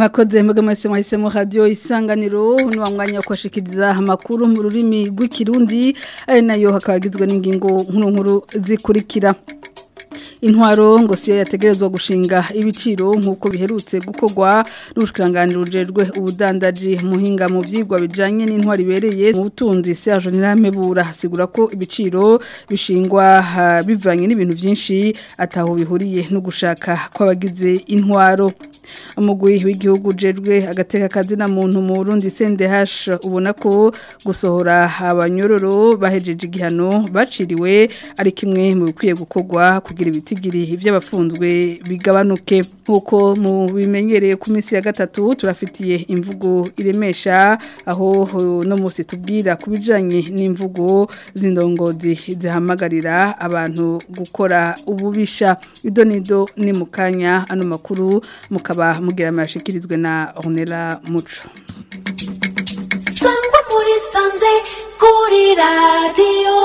mwakoze mwebwe mwese mwahisemo radio isanganiro ni wa mwanya wo kwashikiriza amakuru mu rurimi rw'ikirundi ari nayo hakabagizwe n'ingingo nkuru nkuru zikurikira intwaro ngo siyo yategerezwa gushinga ibiciro nk'uko biherutse gukorwa n'ubushikiranganje bujejwe ubudandaji muhinga mu vyigwa bijanye n'intwaro ibereye mu butunzi Serge Niramebura hasigura ko ibiciro bishingwa uh, bivanye n'ibintu vyinshi ataho bihuriye no gushaka kw'abagize intwaro umugwi w'igihugu jejwe agateka kazi na muntu mu Burundi CNDH ubona ko gusohora abanyororo bahejeje igihano baciriwe ari kimwe mu bikwiye gukorwa kugira ibitigiri ivy'abafunzwe bigabanuke nkuko mu bimenyereye ku minsi ya gatatu turafitiye imvugo iremesha aho no musi tubwira kubijanye n'imvugo z'indongozi zihamagarira abantu gukora ububisha idonido ni mukanya ano makuru mukaba mugira amashikirizwe na Ornella Muco Sangwa muri sanze kuri radio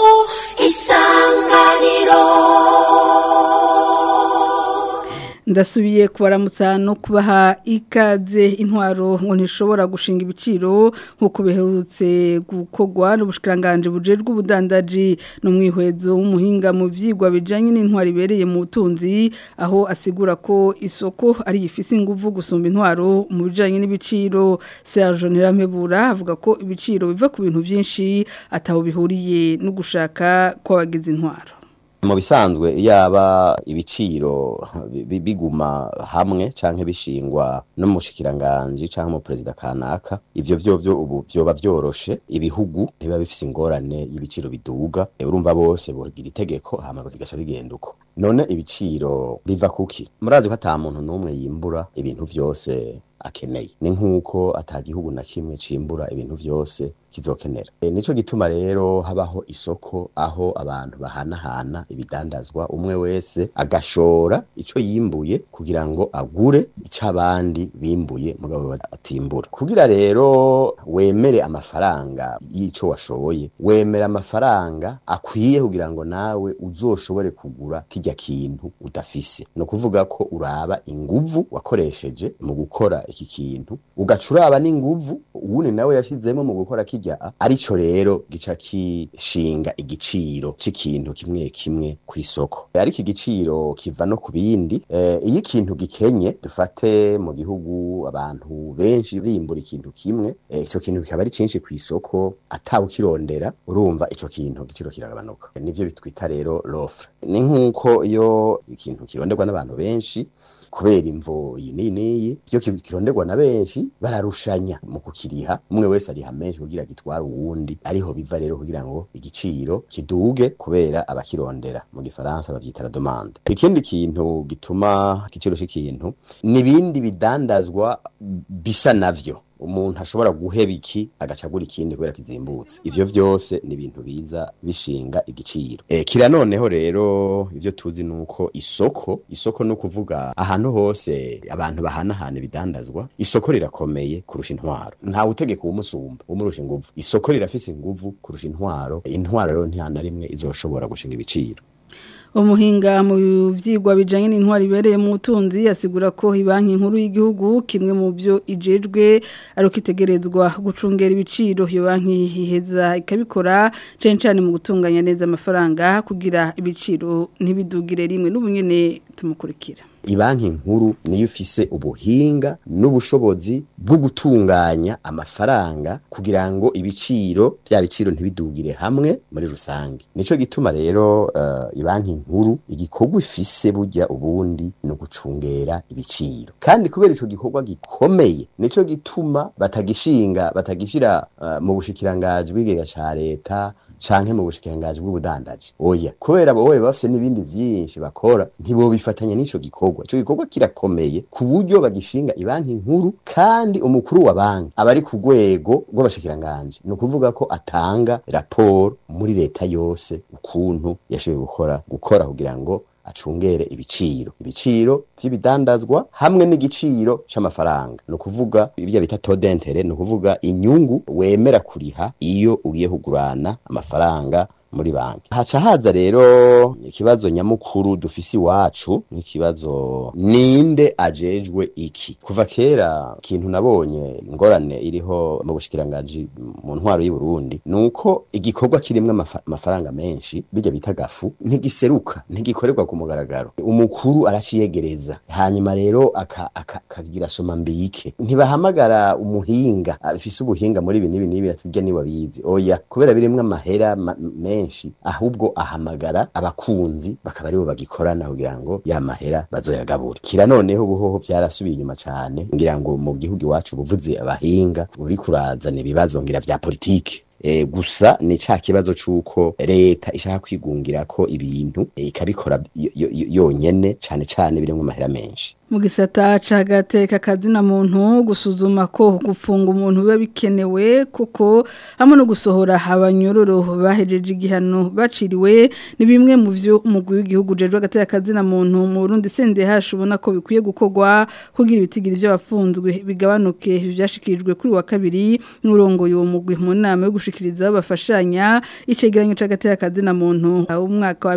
isanganiro ndasubiye kubaramutsa no kubaha ikaze intwaro ngo ntishobora gushinga ibiciro nk'uko biherutse gukorwa n'ubushikiranganje bujejwe ubudandaji no mwihwezo w'umuhinga mu vyigwa bijanye n'intwaro ibereye mu butunzi aho asigura ko isoko ari ifise inguvu gusumba intwaro mu bijanye n'ibiciro Serge Niramebura avuga ko ibiciro biva ku bintu vyinshi ataho bihuriye no gushaka kw'abagize intwaro mu bisanzwe yaba ibiciro biguma hamwe canke bishingwa no mu shikiranganje canke mu president kanaka ivyo vyovyo ubu vyoba vyoroshe ibihugu ntiba bifise ingorane y'ibiciro biduga urumva bose bogira itegeko hama bigasha bigenda uko none ibiciro biva kuki murazi ko ata muntu n'umwe yimbura ibintu vyose akeneye ni nk'uko atagihugu na kimwe cimbura ibintu vyose kizokenera e, nico gituma rero habaho isoko aho abantu bahanahana ibidandazwa umwe wese agashora ico yimbuye kugira ngo agure ico abandi bimbuye mugabo atimbura kugira rero wemere amafaranga y'ico washoboye wemera amafaranga akwiye kugira ngo nawe uzoshobore kugura kirya kintu udafise no kuvuga ko uraba inguvu wakoresheje mu gukora iki kintu ugacuraba n'inguvu uwundi nawe yashizemo mu gukora kirya arico rero gica kishinga igiciro c'ikintu kimwe kimwe ku isoko ariko igiciro kiva no ku bindi e, iyo ikintu gikenye dufate mu gihugu abantu benshi bimbura ikintu kimwe ico e, kintu kikaba ari cinshi ku isoko atawe ukirondera urumva ico kintu igiciro kiragabanuka e, nivyo bitwita rero l'offre ni nk'uko iyo ikintu kironderwa n'abantu benshi kubera imvo iyi n'iyi iyo kironderwa na benshi bararushanya mu kukiriha umwe wese ariha menshi kugira gitwara uwundi ariho biva rero kugira ngo igiciro kiduge kubera abakirondera mu gifaransa bavyita la demande ikindi kintu gituma igiciro c'ikintu nibindi bidandazwa bisa navyo umuntu ashobora guheba iki agacagura ikindi kubera kizimbutse ivyo vyose ni ibintu biza bishinga igiciro e, kira noneho rero ivyo tuzi nuko isoko isoko no kuvuga ahantu hose abantu bahanahana ibidandazwa isoko rirakomeye kurusha intwaro nta utegeka umusumba umurusha inguvu isoko rirafise inguvu kurusha intwaro intwaro rero nta na rimwe izoshobora gushinga ibiciro umuhinga mu vyigwa bijanye n'intwari ibereye mu butunzi asigura ko ibanki nkuru y'igihugu kimwe mu byo ijejwe ari kitegerezwa gucungera ibiciro iyo banki iheza ikabikora cyane cyane mu gutunganya neza amafaranga kugira ibiciro ntibidugire rimwe n'ubunyene tumukurikira ibanki nkuru niyo ifise ubuhinga n'ubushobozi bwo gutunganya amafaranga kugira ngo ibiciro bya biciro ntibidugire hamwe muri rusange nico gituma rero uh, ibanki nkuru igikorwa ifise burya ubundi no gucungera ibiciro kandi kubera ico gikorwa gikomeye nico gituma batagishinga batagishira uh, mu bushikirangaji bw'igega ca leta canke mu bushikirangaji bw'ubudandaji oya kubera bowe bafise n'ibindi vyinshi bakora ntibobifatanya n'ico gikorwa ico gikorwa kirakomeye ku buryo bagishinga ibanki nkuru kandi umukuru wa banki aba ari ku rwego rw'abashikiranganji ni ukuvuga ko atanga raporo muri leta yose ukuntu yashoboye gukora gukora kugira ngo acungere ibiciro ibiciro vy'ibidandazwa hamwe n'igiciro c'amafaranga ni ukuvuga ibyo bita todentere ni ukuvuga inyungu wemera kuriha iyo ugiye kugurana amafaranga muri banki haca haza rero ikibazo nyamukuru dufise iwacu n'ikibazo ninde ajejwe iki kuva kera ikintu nabonye ingorane iriho mu bushikiranganji mu ntwaro y'u Burundi nuko igikorwa kirimwe amafa- amafaranga menshi bijya bita gafu ntigiseruka ntigikorerwa ku mugaragaro umukuru araciyegereza hanyuma rero aka- aka- akagira soma mbike ntibahamagara umuhinga afise ubuhinga muri ibi n'ibi n'ibi atujya niwe abizi oya kubera birimwe amahera ma- menshi ahubwo ahamagara abakunzi bakaba aribo bagikorana kugira ngo ya mahera bazoyagabure kira noneho ubuhoho vyarasubiye inyuma cane ngira ngo mu gihugu iwacu buvuze abahinga uri kurazana ibibazo ngira vya politike E, gusa ni ca kibazo c'uko leta ishaka kwigungira ko ibintu e, ikabikora yo- yo- yo- yonyene cane cane birimwo amahera menshi mu gisata cagateka kazina muntu gusuzuma ko gufunga umuntu biba bikenewe kuko hamwe no gusohora abanyororo bahejeje igihano baciriwe ni bimwe mu vyo umugwi w'igihugu jeje agateka kazina muntu mu Burundi sende hashubona ko bikwiye gukorwa kugira ibitigiri by'abafunzwe bigabanuke byashikirijwe kuri wa kabiri n'urongoye uwo mugwi mu nama yo gushikiriza bafashanya icegeranyo c'agateka kazina muntu umwaka wa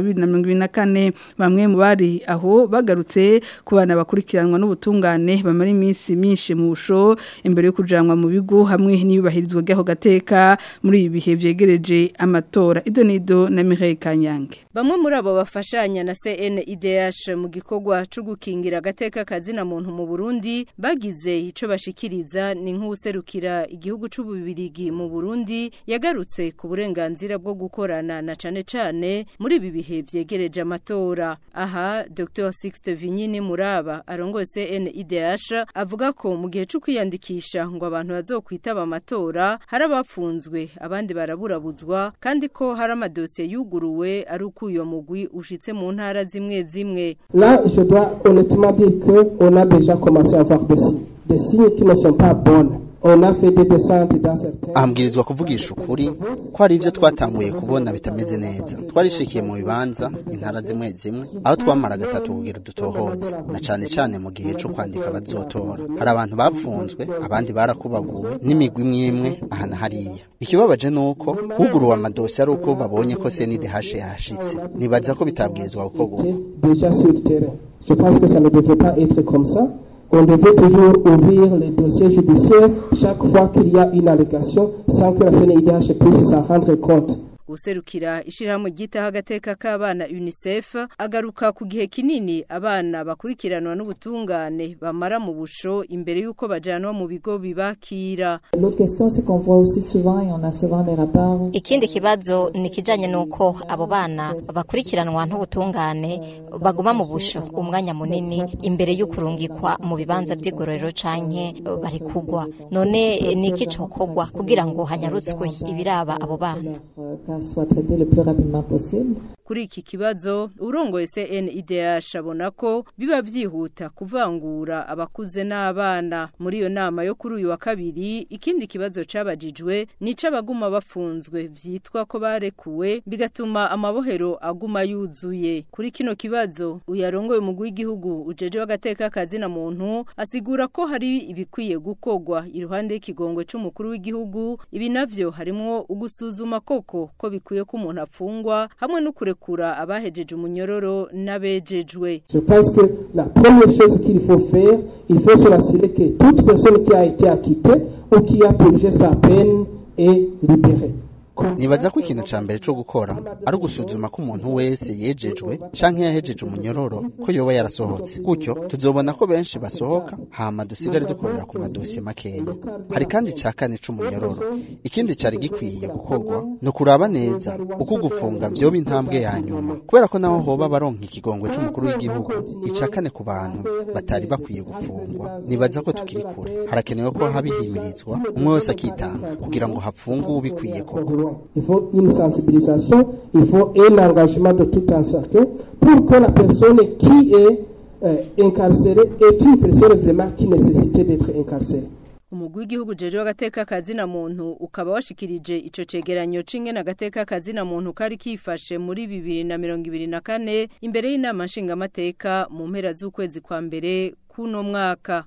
2024 bamwe mu bari aho bagarutse ku bana bakurikiranwa n'ubutungane bamara iminsi myinshi mu busho imbere yo kujanwa mu bigo hamwe n'iyubahirizwa ry'aho gateka muri ibi bihe vyegereje amatora ido nido na Mireille Kanyange Bamwe muri abo bafashanya na CNIDH mu gikorwa cyo gukingira agateka kazina muntu mu Burundi bagize ico bashikiriza ni nk'userukira igihugu c'ububirigi mu Burundi yagarutse ku burenganzira bwo gukorana na cane cane muri ibi bihe vyegereje amatora aha Dr Sixte Vinyini Muraba arongoye CNIDH avuga ko mu gihe cyo kwiyandikisha ngo abantu bazokwitaba amatora hari abapfunzwe abandi baraburabuzwa kandi ko hari amadosiye yuguruwe ari uko uyo mugwi ushitse mu ntara zimwe zimwe Là, je dois honnêtement dire qu'on a déjà commencé à voir des signes. Des signes qui ne sont pas bonnes. On a fait des descentes dans certains... ahambwirizwa kuvugisha ukuri ko hari ibyo twatanguye kubona bitameze neza twarishikiye mu bibanza intara zimwe zimwe aho twamara gatatu kugira dutohoze na cane cane mu gihe co kwandika abazotora hari abantu bafunzwe abandi barakubaguwe n'imigwi imwe imwe aha na hariya ikibabaje ni uko huguruwe amadosiye ari uko babonye ko CNDH yahashitse nibaza ko bitabwirizwa gukorwa uko. déjà sur le terrain. Je pense que ça ne devrait pas être comme ça. On devait toujours ouvrir les dossiers judiciaires chaque fois qu'il y a une allégation sans que la CNIDH puisse s'en rendre compte. userukira ishirahamwe ryitaho agateka k'abana UNICEF agaruka ku gihe kinini abana bakurikiranwa n'ubutungane bamara mu busho imbere y'uko bajanwa mu bigo bibakira L'autre question, c'est qu'on voit aussi souvent, et on a souvent des rapports, Ikindi kibazo ni kijanye nuko abo bana bakurikiranwa n'ubutungane baguma mu busho umwanya munini imbere y'ukurungikwa mu bibanza by'igororero canke bari kugwa none eh, ni iki cokorwa kugira ngo hanyarutswe ibiraba abo bana euh, qu'elle soit traitée le plus rapidement possible. kuri iki kibazo urongoye CNIDH abona ko biba vyihuta kuvangura abakuze n'abana muri iyo nama yo kuri uyu wa kabiri ikindi kibazo cabajijwe nico abaguma bafunzwe vyitwa ko barekuwe bigatuma amabohero aguma yuzuye kuri kino kibazo uyarongoye umugwi w'igihugu ujeje w'agateka kazina muntu asigura ko hari ibikwiye gukorwa iruhande y'ikigongwe c'umukuru w'igihugu ibi navyo harimwo ugusuzuma koko ko bikwiye ko umuntu apfungwa hamwe no kurekura abahejeje umunyororo n'abejejwe Je pense que la première chose qu'il faut faire, il faut se rassurer que toute personne qui a été acquittée ou qui a purgé sa peine est libérée. nibaza ko ikintu ca mbere co gukora ari ugusuzuma ko umuntu wese yejejwe canke yahejeje umunyororo ko yoba yarasohotse gutyo tuzobona ko benshi basohoka hama dusigare dukorera ku madosiye makeya hari kandi ca kane c'umunyororo ikindi cari gikwiye gukorwa ni ukuraba neza uko gufunga vyoba intambwe ya nyuma kubera ko naho hoba baronka ikigongwe c'umukuru w'igihugu ica kane ku bantu batari bakwiye gufungwa nibaza ko tukiri kure harakenewe ko habihimirizwa umwe wese akitanga kugira ngo hapfungwe ubikwiye koko Il faut une sensibilisation, il faut un engagement de tout un chacun pour que la personne qui est euh, incarcérée est une personne vraiment qui nécessitait d'être incarcérée. umugwi w'igihugu jeje w'agateka kazina muntu ukaba washikirije ico cegeranyo c'ingene agateka kazina muntu kari kifashe muri bibiri na mirongo ibiri na kane imbere y'inama nshingamateka mu mpera z'ukwezi kwa mbere kuno mwaka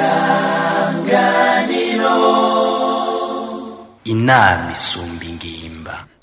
inama isumba ingimba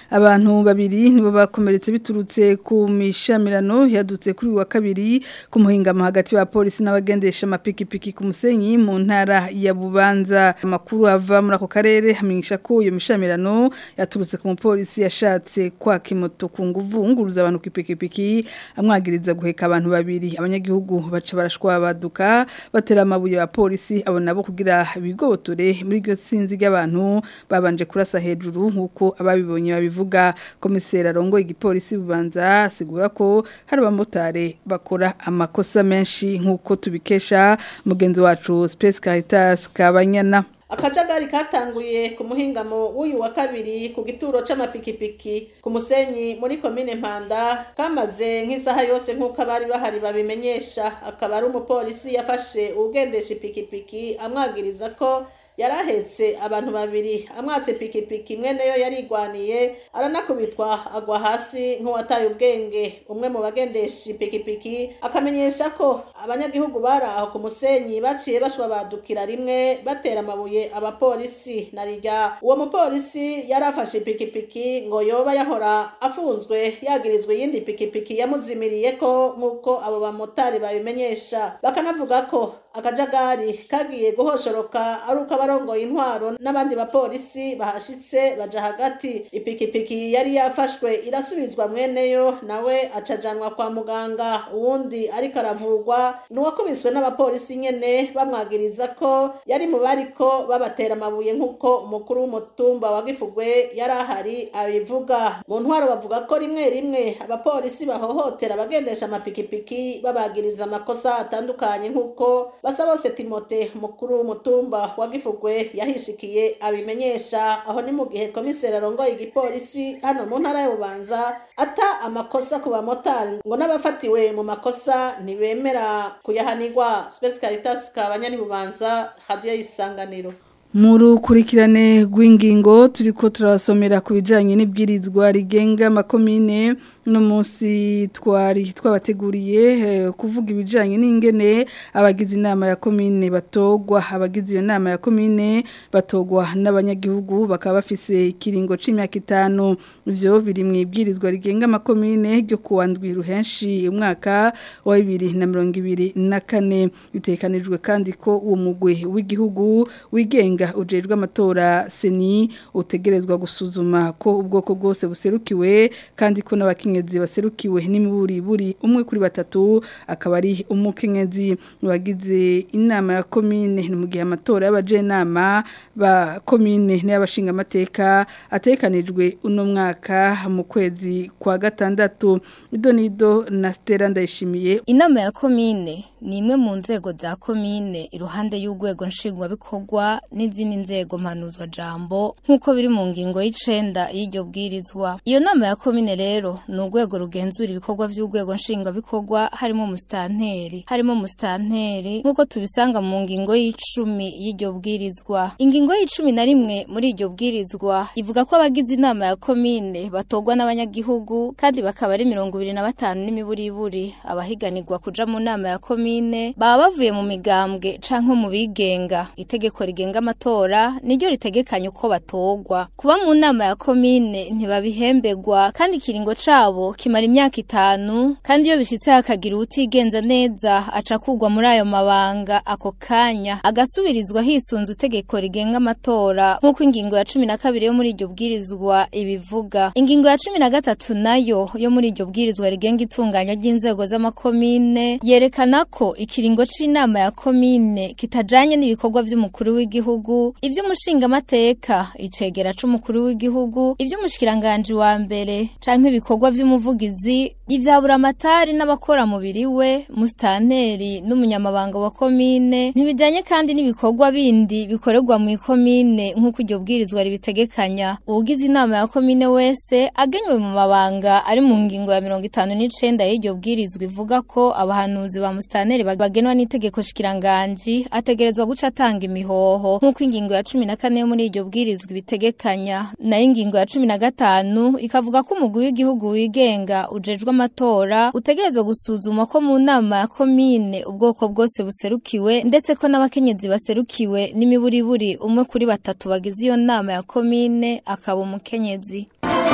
abantu babiri nibo bakomeretse biturutse ku mishamirano yadutse kuri uyu wa kabiri ku muhingamo hagati ya polisi n'abagendesha amapikipiki ku musenyi mu ntara ya Bubanza amakuru ava muri ako karere hamenyesha ko iyo mishamirano yaturutse ku mupolisi yashatse kwaka imoto ku nguvu nguruza abantu ku ipikipiki amwagiriza guheka abantu babiri abanyagihugu baca barashwabaduka batera amabuye ya polisi abo nabo kugira bigotore muri iryo sinzi ry'abantu babanje kurasa hejuru nk'uko ababibonye babivuga komiseri arongo igipolisi bubanza asigura ko hari abamotari bakora amakosa menshi nk'uko tubikesha mugenzi wacu Space Caritas Kabanyana akajagari katanguye ku muhingamo w'uyu wa kabiri ku gituro c'amapikipiki ku musenyi muri komine mpanda kamaze nk'isaha yose nk'uko abari bahari babimenyesha akaba ari umupolisi yafashe uwugendesha ipikipiki amwagiriza ko yarahetse abantu babiri amwatse pikipiki imwe nayo yarigwaniye aranakubitwa agwa hasi nk'uwataye ubwenge umwe mu bagendesha ipikipiki akamenyesha ko abanyagihugu bari aho ku musenyi baciye bashwabadukira rimwe batera amabuye abapolisi na rirya uwo mupolisi yari afashe ipikipiki ngo yoba yahora afunzwe yagirizwa iyindi pikipiki yamuzimiriye ko nk'uko abo bamotari babimenyesha bakanavuga ko akajagari kagiye guhoshoroka ari uko abarongoye intwaro n'abandi bapolisi bahashitse baja hagati ipikipiki yari yafashwe irasubizwa mweneyo nawe acajanwa kwa muganga uwundi ariko aravurwa nuwakubiswe n'abapolisi nyene bamwagiriza ko yari mu bariko babatera amabuye nk'uko umukuru w'umutumba wa gifugwe yari ahari abivuga mu ntwaro bavuga ko rimwe rimwe abapolisi bahohotera abagendesha amapikipiki babagiriza amakosa atandukanye nk'uko basa bose timote umukuru w'umutumba wa gifugwe yahishikiye abimenyesha aho ni mu gihe komiseri arongoye igipolisi hano mu ntara y'ububanza ata amakosa ku bamotari ngo n'abafatiwe mu makosa ntibemera kuyahanirwa Space Caritas kabanyani bubanza radio y'isanganiro mu rukurikirane rw'ingingo turi ko turabasomera ku bijyanye n'ibwirizwa rigenga amakomine uno munsi twari twabateguriye kuvuga ibijyanye n'ingene abagize inama ya komine batogwa abagize iyo nama ya komine batogwa n'abanyagihugu bakaba bafise ikiringo c'imyaka itanu ivyo biri mu ibwirizwa rigenga amakomine ryo kuwa ndwi ruhenshi umwaka wa bibiri na mirongo ibiri na kane bitekanijwe kandi ko uwo mugwi w'igihugu wigenga ujejwe amatora seni utegerezwa gusuzuma ko ubwoko bwose buserukiwe kandi ko n'abakenyezi baserukiwe n'imiburi buri umwe kuri batatu akaba ari umukenyezi wagize inama ya komine ni mu gihe amatora y'abajenama ba komine n'abashinga amateka atekanijwe uno mwaka mu kwezi kwa gatandatu ido nido na Stella ndayishimiye inama ya komine ni imwe mu nzego za komine iruhande y'urwego nshingwabikorwa n'izindi nzego mpanuzwa jambo nk'uko biri mu ngingo y'icenda y'iryo bwirizwa iyo nama ya komine rero ni urwego rugenzura ibikorwa by'urwego nshingwabikorwa harimo umusitanteri harimo umusitanteri nk'uko tubisanga mu ngingo y'icumi y'iryo bwirizwa ingingo y'icumi na rimwe muri iryo bwirizwa ivuga ko abagize inama ya komine batorwa n'abanyagihugu kandi bakaba ari mirongo ibiri na batanu n'imiburiburi abahiganirwa kuja mu nama ya komine baba bavuye mu migambwe canke mu bigenga itegeko rigenga amatora niryo ritegekanya uko batogwa kuba mu nama ya komine ntibabihembegwa kandi ikiringo cabo kimara imyaka itanu kandi iyo bishitse hakagira utigenza neza aca kugwa muri ayo mabanga ako kanya agasubirizwa hisunze itegeko rigenga amatora nk'uko ingingo ya cumi na kabiri yo muri iryo bwirizwa ibivuga ingingo ya cumi na gatatu nayo yo muri iryo bwirizwa rigenga itunganywa ry'inzego z'amakomine yerekana ko ikiringo c'inama ya komine kitajanye n'ibikorwa vy'umukuru w'igihugu ivy'umushingamateka icegera c'umukuru w'igihugu ivy'umushikiranganji wa mbere canke ibikorwa vy'umuvugizi ivyaburamatari n'abakora mubiri we musitanteri n'umunyamabanga wa komine ntibijanye kandi n'ibikorwa bindi bikorerwa mu ikomine nk'uko iryo bwirizwa ribitegekanya uwugize inama ya komine wese agenywe mu mabanga ari mu ngingo ya mirongo itanu n'icenda y'iryo bwirizwa ivuga ko abahanuzi ba musitanteri bagenwa n'itegeko shikiranganji ategerezwa guca atanga imihoho nk'uko ingingo ya cumi na kane yo muri iryo bwirizwa ibitegekanya nayo ingingo ya cumi na gatanu ikavuga ko umugwi w'igihugu wigenga ujejwe amatora utegerezwa gusuzuma ko mu nama ya komine ubwoko bwose buserukiwe ndetse ko n'abakenyezi baserukiwe n'imiburiburi umwe kuri batatu bagize iyo nama ya komine akaba umukenyezi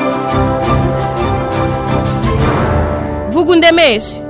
vuga undemeshe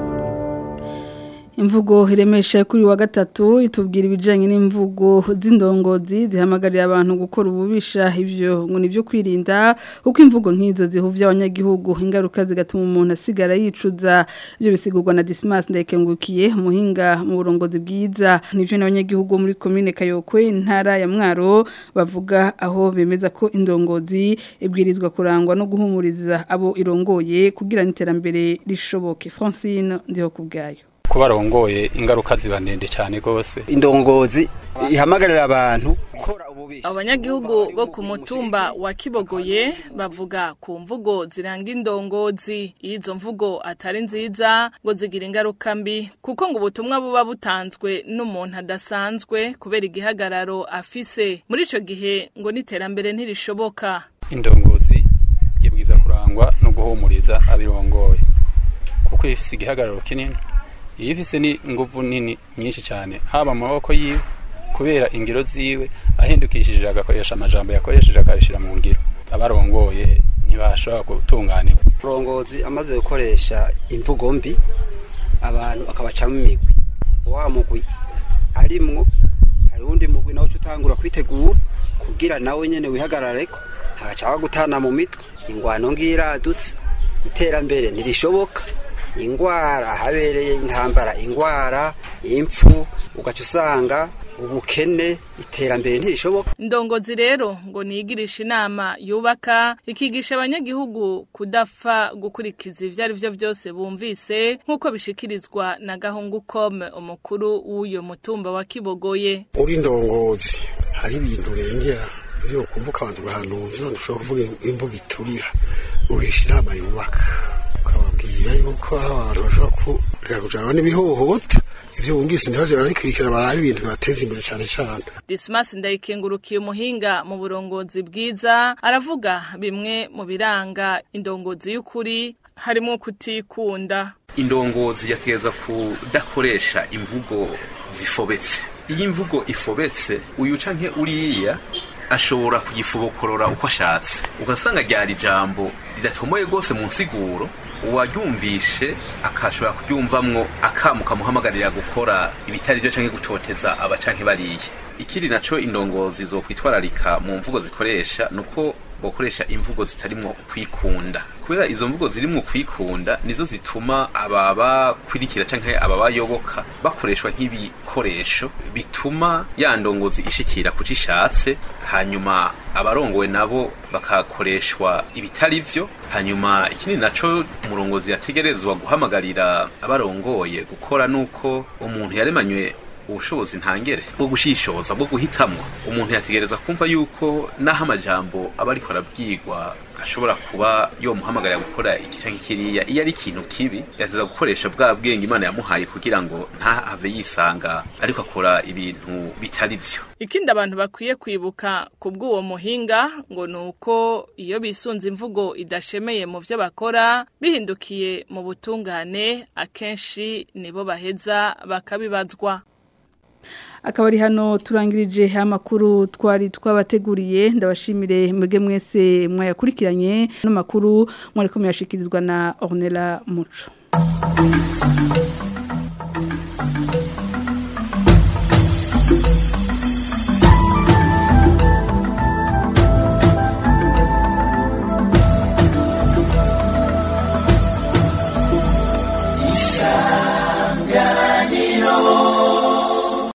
imvugo iremesha kuri wa gatatu itubwira ibijyanye n'imvugo z'indongozi zihamagarira abantu gukora ububisha ibyo ngo ni ibyo kwirinda kuko imvugo nk'izo zihuvya abanyagihugu ingaruka zigatuma umuntu asigara yicuza ibyo bisigurwa na Dismas ndayikengukiye umuhinga mu burongozi bwiza nivyo n'abanyagihugu muri commune Kayokwe intara ya Mwaro bavuga aho bemeza ko indongozi ibwirizwa kurangwa no guhumuriza abo irongoye kugira n'iterambere rishoboke Francine ndiho kubgayo kuba arongoye ingaruka ziba ndende cyane rwose indongozi ihamagarira abantu gukora ububisha abanyagihugu bo ku mutumba wa kibogoye bavuga ku mvugo ziranga indongozi iyo izo mvugo atari nziza ngo zigira ingaruka mbi kuko ngo ubutumwa buba butanzwe n'umuntu adasanzwe kubera igihagararo afise muri ico gihe ngo n'iterambere ntirishoboka indongozi yabwiza kurangwa no guhumuriza abirongoye kuko ifise igihagararo kinini iyo ifise ni inguvu nini nyinshi cyane haba mu maboko yiwe kubera ingiro ziwe ahindukishije agakoresha amajambo yakoresheje akabishyira mu ngiro abarongoye ntibashobora gutunganirwa urongozi amaze gukoresha imvugo mbi abantu akabacamo imigwi wa mugwi arimwo hari uwundi mugwi nawe utangura kwitegura kugira nawe nyene wihagarareko hagaca gutana mu mitwe ingwano ngiradutse iterambere ntirishoboka ingwara habereye intambara ingwara impfu ugaca usanga ubukene iterambere ntirishoboka indongozi rero ngo niyigirisha inama yubaka ikigisha abanyagihugu kudapfa gukurikiza ivyo ari vyo vyose bumvise nk'uko bishikirizwa na gahungu kome umukuru w'uyo mutumba wa kibogoye uri ndongozi hari ibintu urengera iyo ukumva ukabanza ugahanuza ushobora kuvuga imvugo iturira uhisha inama yubaka ukababwira yuko hari abantu bashobora kureka kujana n'ibihohota ivyo wumvise ntibaje barabikurikira baraba ibintu bibateza imbere cane cane Dismas ndayikengurukiye umuhinga mu burongozi bwiza aravuga bimwe mu biranga indongozi y'ukuri harimo kutikunda indongozi yategezwa kudakoresha imvugo zifobetse iyo imvugo ifobetse uyu canke uriya ashobora kugifobokorora uko ashatse ugasanga ryari ijambo ridatomoye rwose mu nsiguro uwaryumvishe akashobora kuryumvamwo akamu kamuhamagarira gukora ibitari byo canke gutoteza aba canke bariye ikindi naco indongozi zo kwitwararika mu mvugo zikoresha nuko bokoresha imvugo zitarimwo kwikunda kubera izo mvugo zirimwo kwikunda nizo zituma ababa kwirikira canke ababayoboka bakoreshwa nk'ibikoresho bituma ya ndongozi ishikira kuco ishatse hanyuma abarongowe nabo bakakoreshwa ibitari vyo hanyuma ikindi naco umurongozi yategerezwa guhamagarira abarongoye gukora nuko umuntu yaremanywe ubushobozi ntangere bwo gushishoza bwo guhitamwo umuntu yategereza kumva yuko naho amajambo aba ariko arabwirwa ashobora kuba yomuhamagarira gukora iki canke kiriya iyo ari ikintu kibi yateza gukoresha bwa bwenge imana yamuhaye kugira ngo ntahave yisanga ariko akora ibintu bitari vyo ikindi abantu bakwiye kwibuka ku bw'uwo muhinga ngo ni uko iyo bisunze imvugo idashemeye mu byo bakora bihindukiye mu butungane akenshi nibo baheza bakabibazwa akaba ari hano turangirije amakuru twari twabateguriye ndabashimire mwebwe mwese mwayakurikiranye n'amakuru mwari ko muyashikirizwa na Ornella Muco